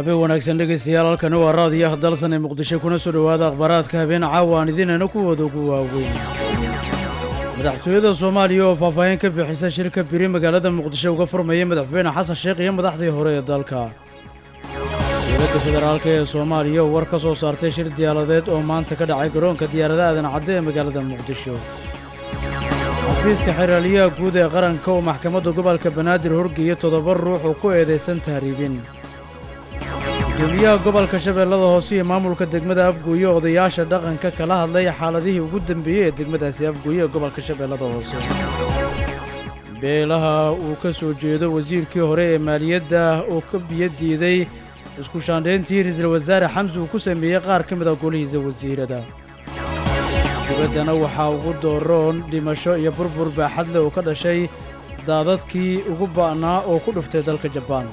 habeen wanaagsan dhegaystayaal halkani waa raadiyaha dalsan ee muqdisho kuna soo dhowaada akhbaaraadka habeen caawa aan idinayna kuwooda ugu waaweyn madaxtooyada soomaaliya oo faahfaahin ka bixisa shirka biri magaalada muqdisho uga furmaya madaxweyne xasan sheekh iyo madaxdii hore ee dalka dowladda federaalk ee soomaaliya oo war ka soo saartay shir diyaaladeed oo maanta ka dhacay garoonka diyaaradaha aadan cadde ee magaalada muqdisho xafiiska xeraaliyaha guud ee qaranka oo maxkamadda gobolka banaadir horgeeya toddoba ruux oo ku eedaysan tahriibin gudoomiyaha gobolka shabeellada hoose iyo maamulka degmada afgooye odayaasha dhaqanka kala hadlay xaaladihii ugu dambeeyey ee degmadaasi afgooye ee gobolka shabeellada hoose beelaha uu ka soo jeedo wasiirkii hore ee maaliyadda oo ka biyo diiday isku shaandhayntii ra-iisul wasaare xamsi uu ku sameeyey qaar ka mid a golihiisa wasiirada dibaddana waxaa ugu dooroon dhimasho iyo burbur baaxadle oo ka dhashay daadadkii ugu ba'naa oo ku dhuftay dalka jabaan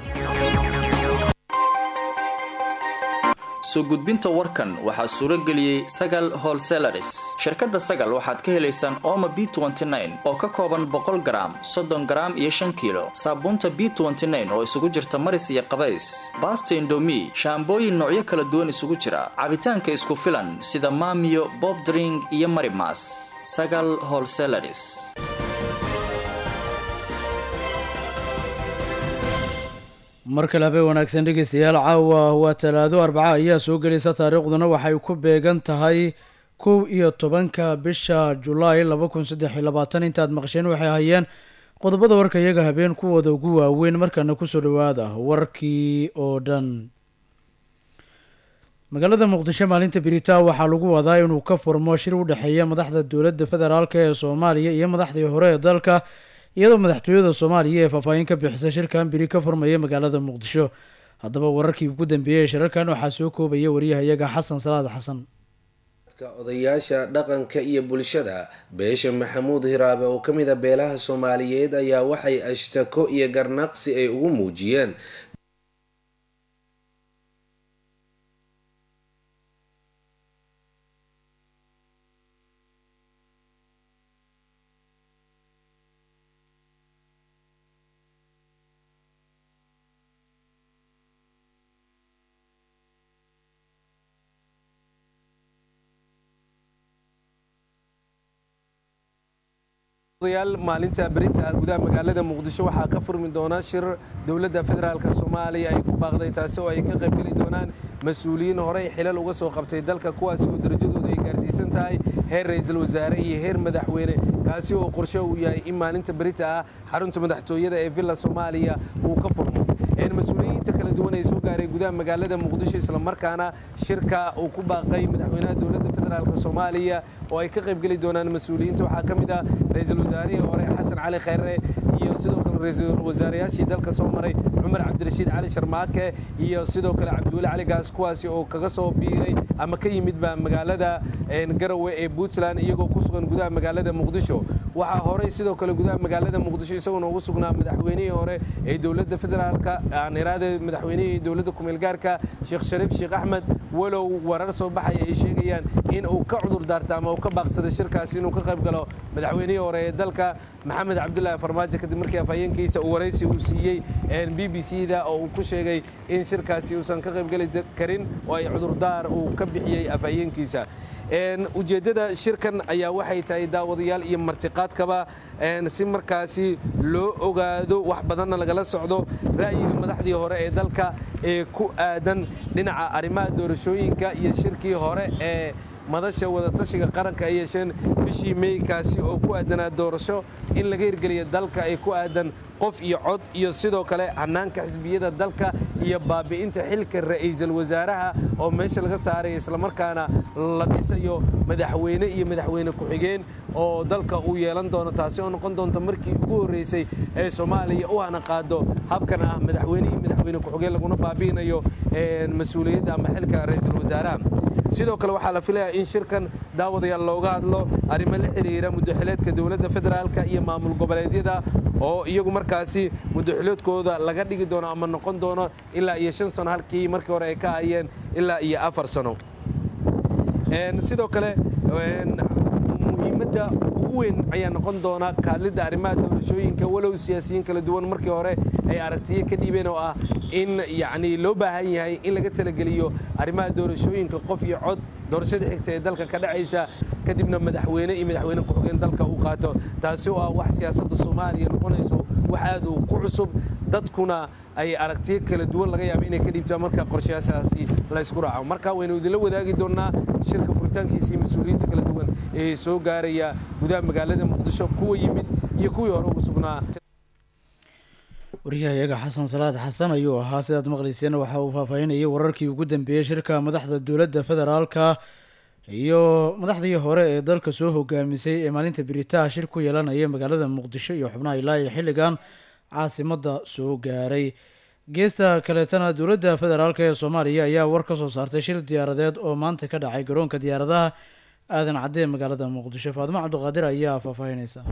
soo gudbinta warkan waxaa suuro geliyey sagal holselaris shirkadda sagal waxaad ka helaysaan ooma b oo ka kooban boqol garaam soddon garaam iyo shan kiilo saabuunta b oo isugu jirta maris iyo qabays baasta indomi shaambooyin noocyo kala duwan isugu jira cabitaanka isku filan sida maamiyo bobdring iyo marimas sagal holselaris mar kale habeen wanaagsan dhegaystayaal caawa waa talaado arbaca ayaa soo gelaysa taariikhduna waxay ku beegan tahay kow iyo tobanka bisha julaay laba kun saddex iyo labaatan intaad maqsheen waxay hayeen qodobada warka iyaga habeen kuwooda ugu waaweyn markana kusoo dhowaada warkii oo dhan magaalada muqdisho maalinta beritaa waxaa lagu wadaa inuu ka furmo shir u dhexeeya madaxda dowladda federaalk ee soomaaliya iyo madaxdii hore ee dalka iyadoo madaxtooyada soomaaliya ee faahfaahin ka bixisa shirkan biri ka furmaya magaalada muqdisho haddaba wararkii ugu dambeeyey ee shirarkan waxaa soo koobaya waryahayaga xasan salaad xasan odayaasha dhaqanka iyo bulshada beesha maxamuud hiraabe oo ka mid a beelaha soomaaliyeed ayaa waxay ashtako iyo garnaqsi ay ugu muujiyeen odayaal maalinta berinta gudaha magaalada muqdisho waxaa ka furmi doona shir dowladda federaalk soomaaliya ay ku baaqday taasi oo ay ka qaybgeli doonaan mas-uuliyiin horey xilal uga soo qabtay dalka kuwaasi oo darajadooda ay gaarsiisan tahay heer ra-iisul wasaare iyo heer madaxweyne kaasi oo qorshe uu yahay in maalinta berita ah xarunta madaxtooyada ee villa soomaaliya uu ka furmo mas-uuliyiinta kala duwan ee soo gaaray gudaha magaalada muqdisho islamarkaana shirka uu ku baaqay madaxweynaha dowladda federaalk soomaaliya oo ay ka qaybgeli doonaan mas-uuliyiinta waxaa ka mid ah ra-iisul wasaarihii hore xasan cali khayre iyo sidoo kale ra-iisul wasaarayaashii dalka soo maray cumar cabdirashiid cali sharmaake iyo sidoo kale cabdiweli cali gaas kuwaasi oo kaga soo biiray ama ka yimidba magaalada garowe ee puntland iyagoo ku sugan gudaha magaalada muqdisho waxaa horey sidoo kale gudaha magaalada muqdisho isaguna ugu sugnaa madaxweynihii hore ee dowladda federaalka aan iraade madaxweynihii dowladda kumeelgaarka sheekh shariif sheekh axmed walow warar soo baxaya ay sheegayaan in uu ka cudur daarta ama uu ka baaqsaday shirkaasi inuu ka qayb galo madaxweynihii hore ee dalka maxamed cabdulaahi farmaajo kadib markii afhayeenkiisa uu waraysi uu siiyey b b c da oo uu ku sheegay in shirkaasi uusan ka qaybgeli karin oo ay cudurdaar uu ka bixiyey afhayeenkiisa ujeeddada shirkan ayaa waxay tahay daawadayaal iyo martiqaadkaba si markaasi loo ogaado wax badanna lagala socdo ra'yiga madaxdii hore ee dalka ee ku aadan dhinaca arrimaha doorashooyinka iyo shirkii hore ee madasha wadatashiga qaranka ay yeesheen bishii meykaasi oo ku aadanaa doorasho in laga hirgeliya dalka ay ku aadan qof iyo cod iyo sidoo kale hanaanka xisbiyada dalka iyo baabi'inta xilka ra'iisul wasaaraha oo meesha laga saaray islamarkaana la dhisayo madaxweyne iyo madaxweyne ku-xigeen oo dalka uu yeelan doono taasi oo noqon doonta markii ugu horreysay ee soomaaliya u hana qaado habkan ah madaxweyne iyo madaxweyne ku-xigeen laguna baabi'inayo mas-uuliyadda ama xilka ra'iisul wasaaraha sidoo kale waxaa la filayaa in shirkan daawadayaal looga hadlo arrimo la xiriira muddaxileedka dowladda federaalka iyo maamul goboleedyada oo iyagu markaasi muddaxileedkooda laga dhigi doono ama noqon doono ilaa iyo shan sano halkii markii hore ay ka hayeen ilaa iyo afar sano sidoo kale muhiimadda ugu ugu weyn ayaa noqon doona kaadlidda arrimaha doorashooyinka walow siyaasiyiin kala duwan markii hore ay aragtiyo ka dhiibeen oo ah in yacni loo baahan yahay in laga talageliyo arrimaha doorashooyinka qof iyo cod doorashada xigta ee dalka ka dhacaysa kadibna madaxweyne iyo madaxweyne ku-xigeen dalka uu qaato taasi oo ah wax siyaasadda soomaaliya noqonayso wax aad uu ku cusub dadkuna ay aragtiyo kala duwan laga yaaba inay ka dhiibtaan marka qorshayaashaasi la ysku raaco marka waynu idinla wadaagi doonnaa shirka furitaankiisa iyo mas-uuliyiinta kala duwan ee soo gaaraya gudaha magaalada muqdisho kuwa yimid iyo kuwii hore ugu sugnaa wariyahayaga xasan salaad xasan ayuu ahaa sidaad maqlayseen waxa uu faahfaahinayay wararkii ugu dambeeyey shirka madaxda dowladda federaalka iyo madaxdii hore ee dalka soo hogaamisay ee maalinta biritaha shir ku yeelanaya magaalada muqdisho iyo xubnaha ilaa iyo xilligan caasimadda soo gaaray geesta kaleetana dowladda federaalk ee soomaaliya ayaa war ka soo saartay shir diyaaradeed oo maanta ka dhacay garoonka diyaaradaha aadan cadde ee magaalada muqdisho faadimo cabdiqaadir ayaa faahfaahinaysa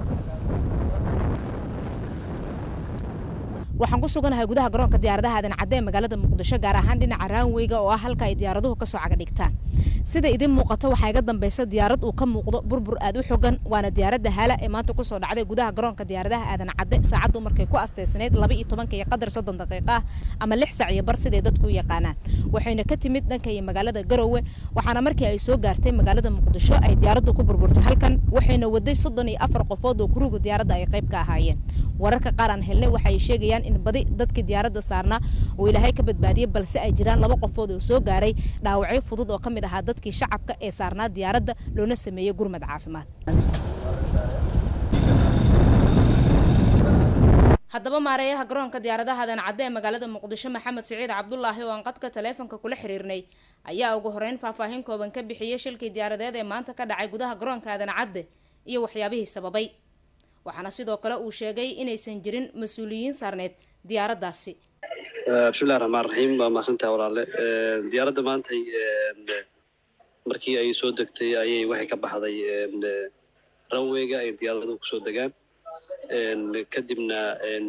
waxaan ku suganahay gudaha garoonka diyaaradaha aadan cadde ee magaalada muqdisho gaar ahaan dhinaca raanweyga oo ah halka ay diyaaraduhu kasoo caga dhigtaan sida idin muuqata waxaa iga dambeysa diyaarad uu ka muuqdo burbur aad u xogan waana diyaaradda hala ee maanta kusoo dhacday gudaha garoonka diyaaradaha aadan cadde saacaddu markay ku asteysnayd laba iyo tobanka iyo qadar soddon daqiiqa ah ama lix sac iyo bar siday dadku u yaqaanaan waxayna ka timid dhanka iyo magaalada garowe waxaana markii ay soo gaartay magaalada muqdisho ay diyaaraddu ku burburtay halkan waxayna waday soddon iyo afar qofood oo kuruga diyaaradda ay qayb ka ahaayeen wararka qaar aan helnay waxay sheegayaan in badi dadkii diyaaradda saarnaa uu ilaahay ka badbaadiyey balse ay jiraan laba qofood oo soo gaaray dhaawacyo fudud oo ka mid ahaa dadkii shacabka ee saarnaa diyaaradda loona sameeyey gurmad caafimaad haddaba maareeyaha garoonka diyaaradaha aadan cadde ee magaalada muqdisho maxamed siciid cabdulaahi oo aan qadka taleefonka kula xiriirnay ayaa ugu horeyn faahfaahin kooban ka bixiyey shilkii diyaaradeed ee maanta ka dhacay gudaha garoonka aadan cadde iyo waxyaabihii sababay waxaana sidoo kale uu sheegay inaysan jirin mas-uuliyiin saarneed diyaaraddaasi bismillahi raxmaan raxiim waa mahadsantaha walaale diyaaradda maantay markii ay soo degtay ayay waxay ka baxday ranweyga ay diyaaraduhu kusoo degaan kadibna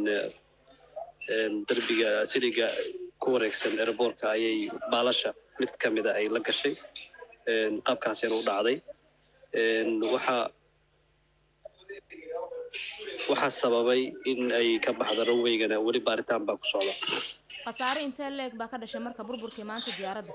derbiga siliga ku wareegsan airboortka ayay baalasha mid ka mida ay la gashay qaabkaasina u dhacday waxaa waxaa sababay in ay ka baxdo ranweygana weli baaritaan baa ku socda khasaare intee leeg baa ka dhashay marka burburkii maanta diyaaradda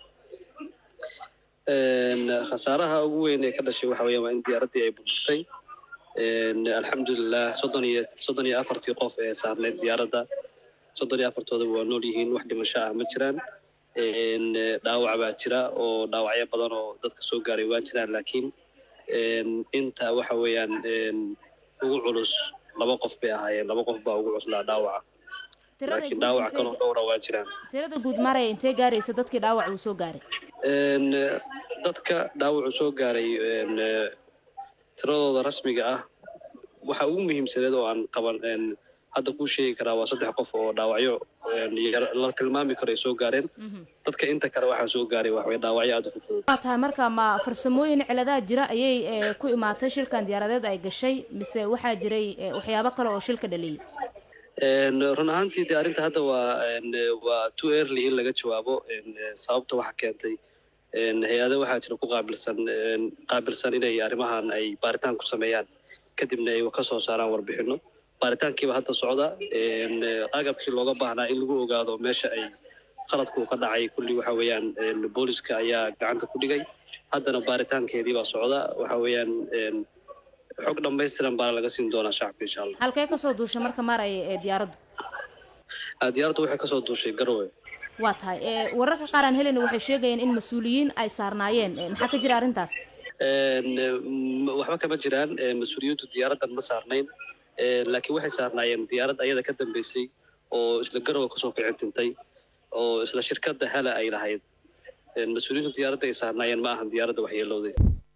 khasaaraha ugu weyn ee ka dhashay waxa weeyaan waa in diyaaraddii ay burburtay alxamdulilah soddon iyo soddon iyo afartii qof ee saarneyd diyaaradda soddon iyo afartoodaba waa nool yihiin wax dhimasho ah ma jiraan dhaawac baa jira oo dhaawacyo badan oo dadka soo gaaray waa jiraan laakiin inta waxa weeyaan ugu culus laba qof bay ahaayeen laba qof baa ugu cuslaa dhaawaca laakiin dhaawac kaloo dhowra waa jiraan tirada guud maraya intee gaaraysa dadkii dhaawac uu soo gaaray dadka dhaawacu soo gaaray tiradooda rasmiga ah waxa ugu muhiimsaneed oo aan qaban hadda kuu sheegi karaa waa saddex qof oo dhaawacyo la tilmaami karo ay soo gaareen dadka inta kale waxaa soo gaaray waxway dhaawacyo aad u fudud waa tahay marka ma farsamooyin ciladaha jira ayay ku imaatay shilkan diyaaradeed ay gashay mise waxaa jiray waxyaabo kale oo shilka dhaliyay run ahaantii dee arrinta hadda waa waa too early in laga jawaabo sababta waxa keentay hay-ado waxaa jira ku qaabilsan qaabilsan inay arrimahan ay baaritaan ku sameeyaan kadibna ay ka soo saaraan warbixino baaritaankiiba hadda socda agabkii looga baahnaa in lagu ogaado meesha ay qaladku ka dhacay kulli waxa weeyaan booliska ayaa gacanta ku dhigay haddana baaritaankeedii baa socda waxa weeyaan xog dhammaystiran baana laga siin doonaa shacabka insha allah halkee kasoo duushay marka maraya ee diyaaraddu diyaaraddu waxay kasoo duushay garowe waa tahay wararka qaar aan helena waxay sheegayeen in mas-uuliyiin ay saarnaayeen maxaa ka jira arrintaas waxba kama jiraan mas-uuliyiintu diyaaraddan ma saarnayn laakiin waxay saarnaayeen diyaarad ayada ka dambeysay oo isla garowe kasoo kicintintay oo isla shirkadda hala ay lahayd mas-uuliyiintu diyaaradda ay saarnaayeen ma ahan diyaaradda waxyeelowday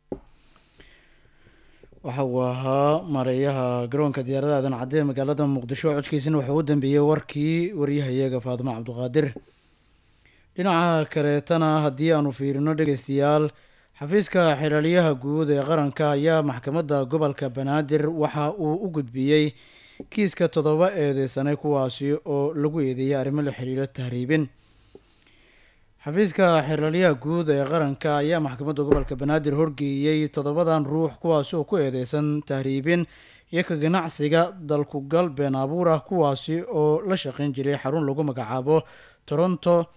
waxa uu ahaa mareeyaha garoonka diyaaradaha aadan cadde ee magaalada muqdisho codkiisina waxaa u dambeeyey warkii waryahayaga faadimo cabdiqaadir dhinaca kaleetana haddii aanu fiirino dhegeystayaal xafiiska xilaalyaha guud ee qaranka ayaa maxkamadda gobolka banaadir waxa uu u gudbiyey kiiska toddoba eedeysanay kuwaasi oo lagu eedeeyay arrimo la xiriiro tahriibin xafiiska xeralyaha guud ee qaranka ayaa maxkamadda gobolka banaadir horgeeyey toddobadan ruux kuwaasi oo ku eedeysan tahriibin iyo ka ganacsiga dalkugal been abuur ah kuwaasi oo la shaqeyn jiray xarun lagu magacaabo toronto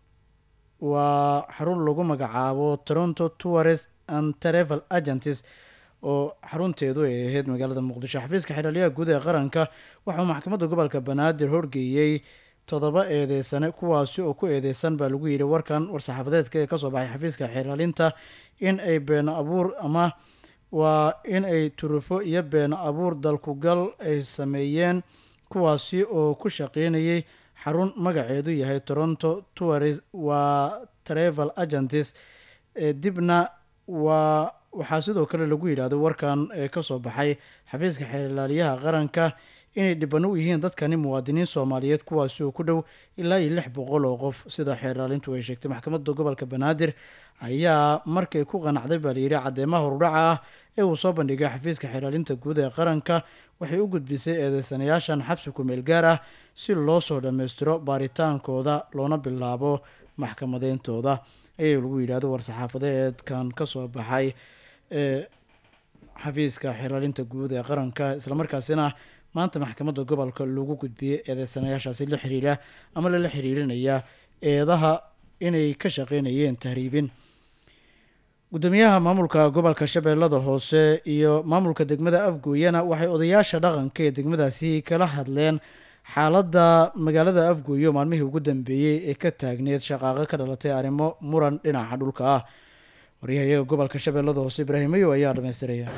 waa xarun lagu magacaabo toronto tourist and travel agencies oo xarunteedu ay ahayd magaalada muqdisho xafiiska xeralyaha guud ee qaranka waxauu maxkamadda gobolka banaadir horgeeyey toddoba eedeysane kuwaasi oo ku eedeysan baa lagu yidhi warkan war-saxaafadeedka ee kasoo baxay xafiiska xeraalinta in ay been abuur ama waa in ay turufo iyo been abuur dalkugal ay sameeyeen kuwaasi oo ku shaqeynayay xarun magaceedu yahay toronto tourist waa travel agencies ee dibna waa waxaa sidoo kale lagu yidhaahdo warkan ee kasoo baxay xafiiska xeerlaaliyaha qaranka inay dhibano u yihiin dadkani muwaadiniin soomaaliyeed kuwaasi oo ku dhow ilaa iyo lix boqol oo qof sida xeerlaalintu ay sheegtay maxkamadda gobolka banaadir ayaa markay ku qanacday baa layidhi cadeymaha horudhaca ah ee uu soo bandhigay xafiiska xeerlaalinta guud ee qaranka waxay u gudbisay eedeysanayaashan xabsi ku-meel gaar ah si loo soo dhammaystiro baaritaankooda loona bilaabo maxkamadeyntooda ayaa lagu yidhaahdo war-saxaafadeedkan kasoo baxay ee xafiiska xeerlaalinta guud ee qaranka islamarkaasina maanta maxkamadda gobolka lagu gudbiyey eedeysanayaashaasi la xiriira ama lala xiriirinaya eedaha inay ka shaqeynayeen tahriibin gudoomiyaha maamulka gobolka shabeellada hoose iyo maamulka degmada afgooyana waxay odayaasha dhaqanka ee degmadaasi kala hadleen xaaladda magaalada afgooyo maalmihii ugu dambeeyey ee ka taagneed shaqaaqo ka dhalatay arrimo muran dhinaca dhulka ah waryahayaga gobolka shabeellada hoose ibraahim mayow ayaa dhamaystiraya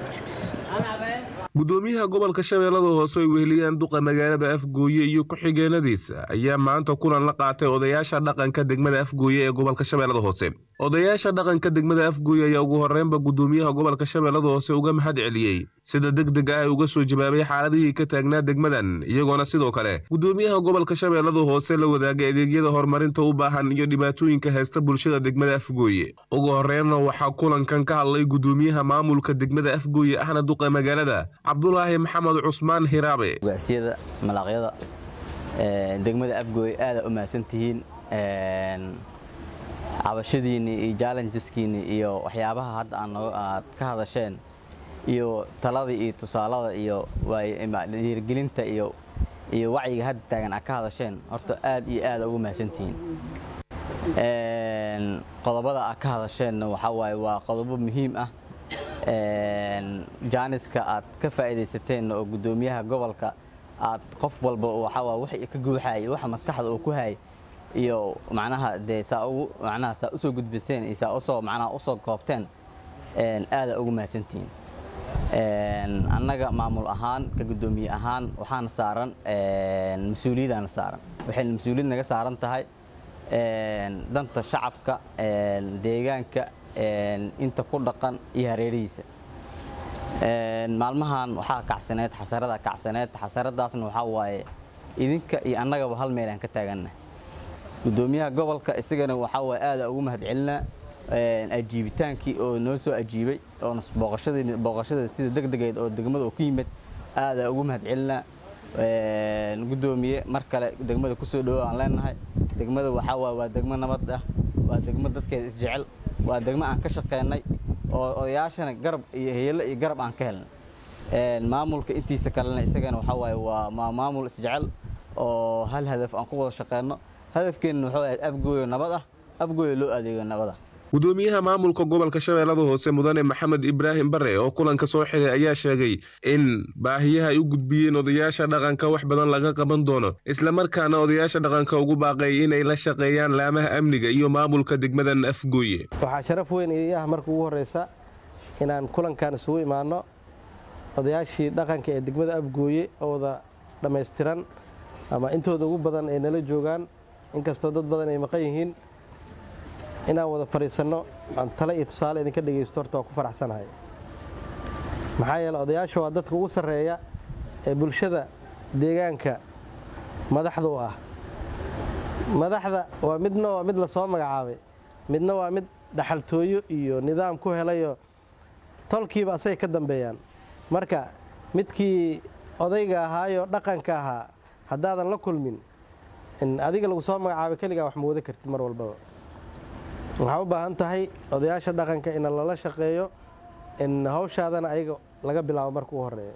gudoomiyaha gobolka shabeellada hoose ay weheliyaan duqa magaalada afgooye iyo ku-xigeenadiisa ayaa maanta kulan la qaatay odayaasha dhaqanka degmada afgooye ee gobolka shabeellada hoose odayaasha dhaqanka degmada afgooye ayaa ugu horreynba gudoomiyaha gobolka shabeellada hoose uga mahad celiyey sida deg deg ah ay uga soo jawaabay xaaladihii ka taagnaa degmadan iyagoona sidoo kale gudoomiyaha gobolka shabeellada hoose la wadaagay adeegyada horumarinta u baahan iyo dhibaatooyinka haysta bulshada degmada afgooye ugu horreynna waxaa kulankan ka hadlay gudoomiyaha maamulka degmada afgooye ahna duqa magaalada cabdulaahi maxamed cusmaan hiraabe ugaasiyada malaaqyada degmada afgooy aada u mahadsantihiin cabashadiinni iyo jallengeskiinni iyo waxyaabaha hadda aad ka hadasheen iyo talada iyo tusaalada iyo dhiirigelinta iyo iyo wacyiga hadda taagan aad ka hadasheen horta aad iyo aada ugu mahadsantihiin qodobada aad ka hadasheenna waxaa waaye waa qodobo muhiim ah jaaniska aad ka faa'iidaysateen oo guddoomiyaha gobolka aad qof walba waxaa wax ka guuxaay waxa maskaxda uu ku hay iyo macnaha dee saa ugu macnaha saa usoo gudbiseen iyo saa usoo macnaha usoo koobteen aada ugu mahadsantihiin annaga maamul ahaan ka guddoomiye ahaan waxaana saaran mas-uuliyadaana saaran waxayna mas-uuliyad naga saaran tahay danta shacabka deegaanka inta ku dhaqan iyo hareerihiisa maalmahan waxaa kacsaneed xasarada kacsaneed xasaradaasna waxaa waaye idinka iyo annagaba hal meelaan ka taaganna guddoomiyaha gobolka isagana waxaa waaye aada ugu mahad celinaa ajiibitaankii oo noo soo ajiibay oo booqashada sida deg degeed oo degmada oo ku yimid aada ugu mahad celinaa guddoomiye mar kale degmada kusoo dhowo aan leenahay degmada waxaa waaye waa degmo nabad ah waa degmo dadkeeda isjecel waa degmo aan ka shaqeynay oo odayaashana garab iyo heelo iyo garab aan ka helnay maamulka intiisa kalena isagana waxaa waaye waa maamul isjecel oo hal hadaf aan ku wada shaqeyno hadafkeenna wuxuu ahayd afgooyo nabad ah afgooyo loo adeego nabad ah gudoomiyaha maamulka gobolka shabeellada hoose mudane maxamed ibraahim bare oo kulanka soo xiray ayaa sheegay in baahiyaha ay u gudbiyeen odayaasha dhaqanka wax badan laga qaban doono islamarkaana odayaasha dhaqanka ugu baaqay inay la shaqeeyaan laamaha amniga iyo maamulka degmadan afgooye waxaa sharaf weyn iyaha marka ugu horreysa inaan kulankan isugu imaanno odayaashii dhaqanka ee degmada afgooye oo wada dhammaystiran ama intooda ugu badan ay nala joogaan inkastoo dad badan ay maqan yihiin inaan wada fadhiisanno aan tale iyo tusaale idinka dhegaysto horta waa ku faraxsanahay maxaa yeele odayaasha waa dadka ugu sarreeya ee bulshada deegaanka madaxda u ah madaxda waa midna waa mid lasoo magacaabay midna waa mid dhaxaltooyo iyo nidaam ku helayo tolkiiba asagay ka dambeeyaan marka midkii odayga ahaayoo dhaqanka ahaa haddaadan la kulmin adiga lagu soo magacaabay keligaa wax ma wada kartid mar walbaba waxaa u baahan tahay odayaasha dhaqanka in lala shaqeeyo in hawshaadana ayaga laga bilaabo marka u horeeya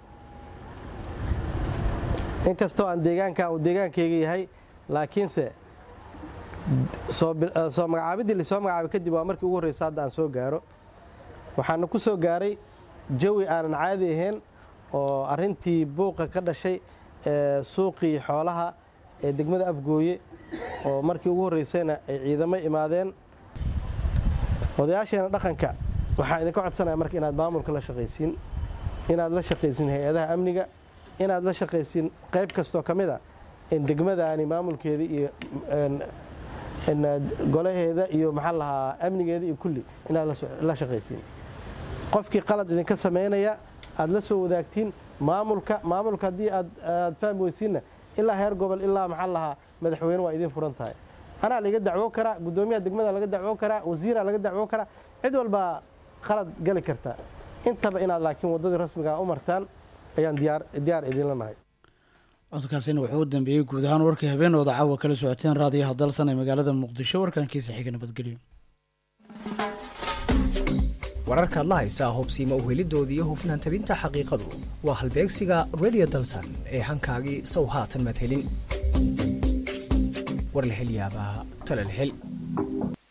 inkastoo aan deegaanka uu deegaankayga yahay laakiinse soo magacaabiddii lasoo magacaabay kadib waa markii ugu horreysa hadda aan soo gaaro waxaana ku soo gaaray jawi aanan caadi ahayn oo arrintii buuqa ka dhashay ee suuqii xoolaha ee degmada afgooye oo markii ugu horreysayna ay ciidamo imaadeen odayaasheena dhaqanka waxaa idinka codsanaya marka inaad maamulka la shaqaysiin inaad la shaqaysiin hay-adaha amniga inaad la shaqaysiin qayb kastoo ka mid a in degmadaani maamulkeeda iyo golaheeda iyo maxaa lahaa amnigeeda iyo kulli inaad la shaqaysiin qofkii qalad idinka samaynaya aad la soo wadaagtiin maamulka maamulka haddii aad fahmi weysiinna ilaa heer gobol ilaa maxaa lahaa madaxweyne waa idin furan tahay anaa laga dacwo karaa guddoomiyaha degmada laga dacwo karaa wasiiraa laga dacwo karaa cid walbaa qalad gali karta intaba inaad laakiin waddadii rasmiga u martaan ayaan diyaar idinla nahay codkaasina wuxuu u dambeeyey guud ahaan warkii habeenooda caawa kala socoteen raadiyaha dalsan ee magaalada muqdisho warkankiisa xiga nabadgelyo wararkaad la haysaa hubsiima uhelidoodii iyo hufnaan tabinta xaqiiqadu waa halbeegsiga redio dalsan ee hankaagii sow haatan maad helin war la hel yaabaa tale la hel